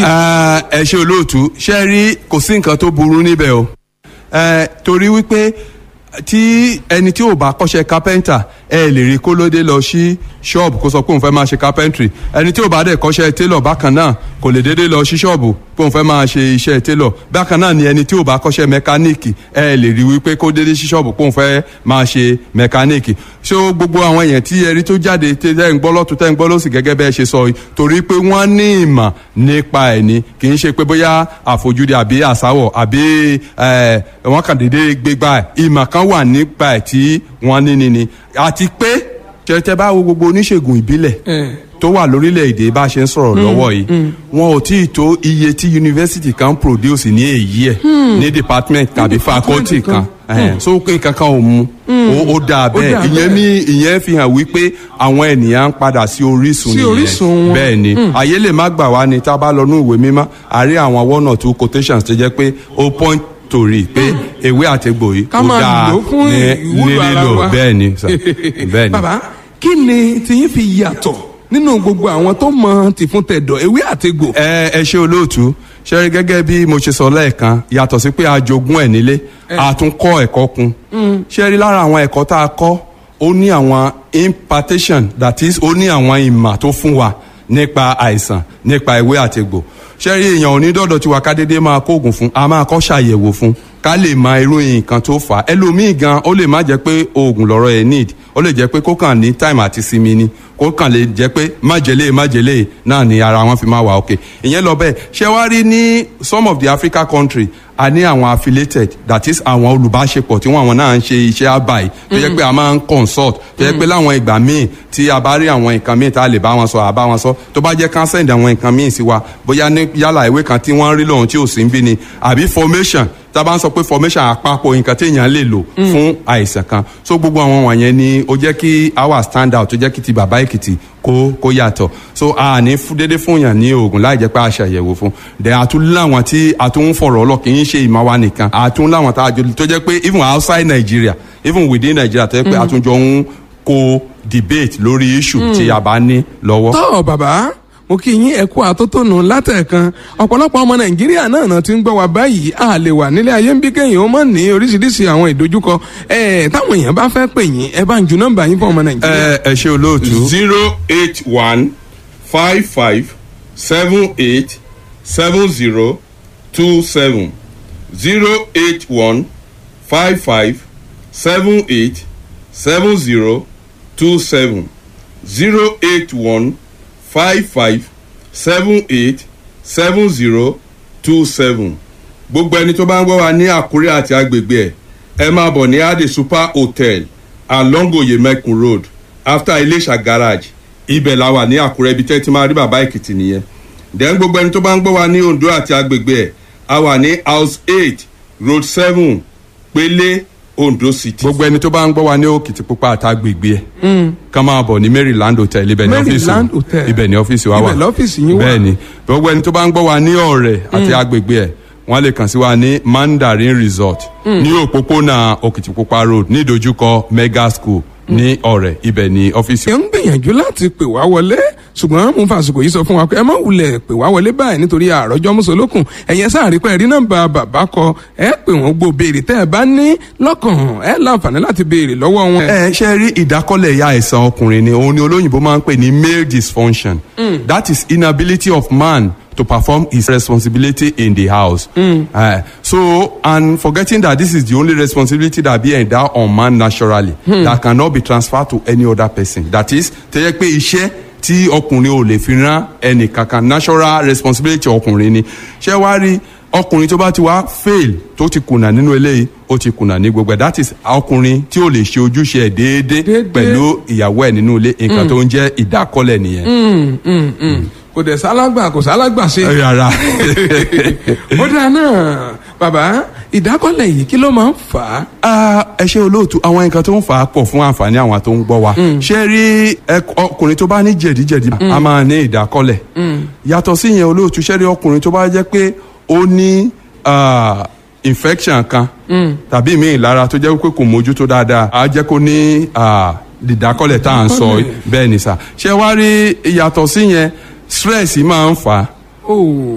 Ah, ẹ ṣe olóòtú ṣe rí kò sí nǹkan tó burú níbẹ̀ o Eh, torí wípé tí ẹni tí ò bá kọ́ṣẹ́ kápẹ́ńtà ẹ lè rí kó lóde lọ sí ṣọ́ọ̀bù kó sọ pé òun fẹ́ máa ṣe kápẹ́ńtìrì ẹni tí ò bá dẹ̀ kọ́ṣẹ́ télọ̀ bákan náà kò lè dédé lọ sí ṣọ́ọ̀bù pé òun fẹ́ máa ṣe iṣẹ́ télọ̀ bákan náà ni ẹni tí ò bá kọ́ṣẹ́ mẹkáníìkì ẹ lè rí wípé kó dédé sí ṣọ́ọ̀bù pé òun fẹ́ máa ṣe mẹkáníìkì ṣé gbogbo àwọn èèyàn tí ẹrí tó jáde tẹ́ ń gbọ́ lọ́tún tẹ́ ń gbọ́ lọ́sì gẹ́gẹ́ bẹ́ẹ̀ ṣe sọ yìí torí pé wọ́n ní ìmọ̀ nípa ẹ̀ ni kì í ṣe pé bóyá àfojúdi àbí àsáwọ̀ àbí ẹ̀ wọ́n kàn dédé gbégbá ẹ̀ ìmọ̀ kan wà nípa ẹ̀ tí wọ́n ní ni ni àti pé tẹ́tẹ́ bá wo gbogbo oníṣègùn ìbílẹ̀ tó wà lórílẹ̀‐èdè bá a ṣe ń sọ̀rọ̀ lọ́wọ́ yìí wọn ò tí ì tó iye tí yunifásitì kan produce ní èyí ẹ̀ ní department tàbí faculty kan ẹ̀hẹ̀n. so pé kankan ò mu ó ó dáa bẹ́ẹ̀ dáa ìyẹn mi ìyẹn fi hàn wípé àwọn ènìyàn ń padà sí orísun Sí nìyẹn orísun wọn. bẹ́ẹ̀ ni ayé lè má gbà wá ni tá a bá lọ ní ìwé mímọ́ a rí àwọn one or two quotations tó jẹ́ pé ó point torí pé ewé àtegbò yìí ká ó máa dáa lò ó fún ní ìwúlò ara lílò wa bẹ́ẹ̀ ni sir. bẹ́ẹ̀ ni. bàbá kí ni tiyín fi yàtọ̀ nínú gbogbo àwọn tó mọ tìfún tẹ̀dọ̀ ewé àtegbò. ẹ ẹ ṣe olóòtú ṣe rí gẹ́gẹ́ bí mo ṣe sọ lẹ́ẹ̀kan yàtọ̀ sí pé a jogún ẹ̀ nílé a tún kọ́ ẹ̀kọ́ kun ṣe rí lára àwọn ẹ̀kọ́ tá a kọ́ ó ní àwọn impartation that is ó ní àwọn ìmọ̀ tó fún wa nípa àìsàn nípa ìwé àtegbò ṣe rí èèyàn onídọ̀dọ̀ tí wa ká dédé máa kóògùn fún a máa kọ́ ṣàyẹ̀wò fún ká lè mọ irú nǹkan tó fà á ẹlòmíì gan ó lè má jẹ́ pé oògùn lọ́rọ̀ ẹ̀ need ó lè jẹ́ pé kó kàn ní time àti sinmi ni kó kàn lè jẹ́ pé májèlé májèlé náà ni ara wọn fi máa wà òkè ìyẹn lọ bẹ́ẹ̀ ṣé wá rí ní some of the Africa country a ní àwọn affiliated that is àwọn olùbáṣepọ̀ tí wọ́n àwọn náà ń ṣe iṣẹ́ àbáyé tó jẹ́ pé a máa ń consult tó jẹ́ pé láwọn ìgbà míì tí a bá rí àwọn nǹkan míì tá a lè bá wọn sọ àbá wọn sọ tó bá jẹ́ ká send àwọn nǹkan míì sí wa bóyá ní yálà ìwé kan tí wọ́n rí lòun tí ò sí ń bí ni àbí formation tá a bá ń sọ pé formation àpapọ̀ nǹkan téèyàn lè lò fún àìsàn kan so gbogbo àwọn wọ̀nyẹn ni ó jẹ́ kí our stand out tó jẹ́ kí ti bàbá èkìtì kó kó yàtọ̀ so a ní fún dédé fún yàn ní oògùn láì jẹ́ pé a ṣàyẹ̀wò fún then a tún láwọn tí a tún ń fọ̀rọ̀ ọlọ́ kì í ṣe ìmọ̀ wa nìkan a tún láwọn tá a jọ tó jẹ́ pé even outside Nigeria even within Nigeria tó jẹ́ pé a tún jọ ń kó debate lórí issue tí a bá ní lọ́wọ́. tọ́ bàbá mo kí yín ẹ̀kú àtótónu látẹ̀kan ọ̀pọ̀lọpọ̀ ọmọ nàìjíríà náà náà ti ń gbọ́ wa báyìí a lè wà nílé ayé ń bí kéèyàn ó mọ̀ ní oríṣiríṣi àwọn ìdojúkọ ẹ̀ táwọn èèyàn bá fẹ́ pè yín ẹ bá ń ju nọ́mbà yín fún ọmọ nàìjíríà. ẹ ẹ ṣe olóòtú. zero eight one five five seven eight seven zero two seven zero eight one five five seven eight seven zero two seven zero eight one five five seven eight seven zero two seven gbogbo ẹni tó bá ń gbọ́ wa ní àkúrẹ́ àti agbègbè ẹ̀ ẹ máa bọ̀ ní ade super hotel along oyemekun road after iléṣà garage ibẹ̀ la wà ní àkúrẹ́ ibi tẹ́ ti máa rí bàbá èkìtì nìyẹn then gbogbo ẹni tó bá ń gbọ́ wa ní ondo àti agbègbè ẹ̀ a wà ní house eight road seven pélé ondo city. gbogbo ẹni tó bá ń gbọ́ wa ní òkìtìpupa àtàgbègbè ẹ̀ kàn máa bọ̀ ní maryland hotel ibẹ̀ ní ọ́fíìsì Maryland Hotel. ibẹ̀ ní ọ́fíìsì wa wà Ibẹ̀ lọ́fíìsì yín wà. bẹ́ẹ̀ ni gbogbo ẹni tó bá ń gbọ́ wa ní ọ̀rẹ́ àti agbègbè ẹ̀ wọ́n lè kàn sí wa ní mandarin resort ní òpópónà òkìtìpupa road ní ìdojúkọ mega school ní ọ̀rẹ́ ibẹ̀ ní ọ́fíìsì ẹ ń gbìyànjú láti pè wá wọlé ṣùgbọ́n mo ń fàṣùkò yìí sọ fún wa pé ẹ má wulẹ̀ pè wá wọlé báyìí nítorí àròjọ mùsùlùkùn ẹ̀yẹ sáàrí pé ẹ̀rí nọ́mbà bàbá kọ ẹ pè wọ́n gbọ́ béèrè tẹ́ ẹ bá ní lọ́kàn ẹ láǹfààní láti béèrè lọ́wọ́ wọn. ẹ ṣe rí ìdákọ́lẹ̀ ya àìsàn ọkùnrin ni òun ni olóyìnbó máa ń pè ní male dysfunction that is inability of man to perform his responsibility in the house. Uh, so and forgetting that this is the only responsibility that be endowed on man naturally that cannot be transferred to any other person that is tẹ́yẹ pé iṣẹ́ tí ọkùnrin ò lè fi rán ẹnì kankan natural responsibility ọkùnrin ni ṣé wàá rí ọkùnrin tó bá ti wá fail tó ti kùnà nínú eléyìí ó ti kùnà ní gbogbo ẹ̀ that is ọkùnrin tí ò lè ṣe ojúṣe ẹ̀ déédéé Déédéé. pẹ̀lú ìyàwó ẹ̀ nínú ilé nǹkan tó ń jẹ́ ìdákọ́lẹ̀ nìyẹn. kò dẹ̀ sálágbà kò sálágbà ṣe. rárá ó dáa náà bàbá ìdákọ́lẹ̀ yìí kí ló máa ń fà á. Ah, ẹ ṣe olóòtú àwọn nǹkan tó ń fà á pọ̀ fún àǹfààní àwọn tó ń gbọ́ wa ṣé rí ẹ- ọkùnrin tó bá ní jẹ̀díjẹ̀dí a máa ní ìdákọ́lẹ̀ yàtọ̀ sí yẹn olóòtú ṣé rí ọkùnrin tó bá jẹ́ pé ó ní ah, infection kan tàbí míì lára tó jẹ́ pé kò mójútó dáadáa á jẹ́ kó ní ah, ìdákọ́lẹ̀ tá à ń sọ Ìdákọ́lẹ̀. bẹ́ẹ̀ ni sà ṣé wá rí yàtọ̀ sí yẹn stress máa ń fà á Oh.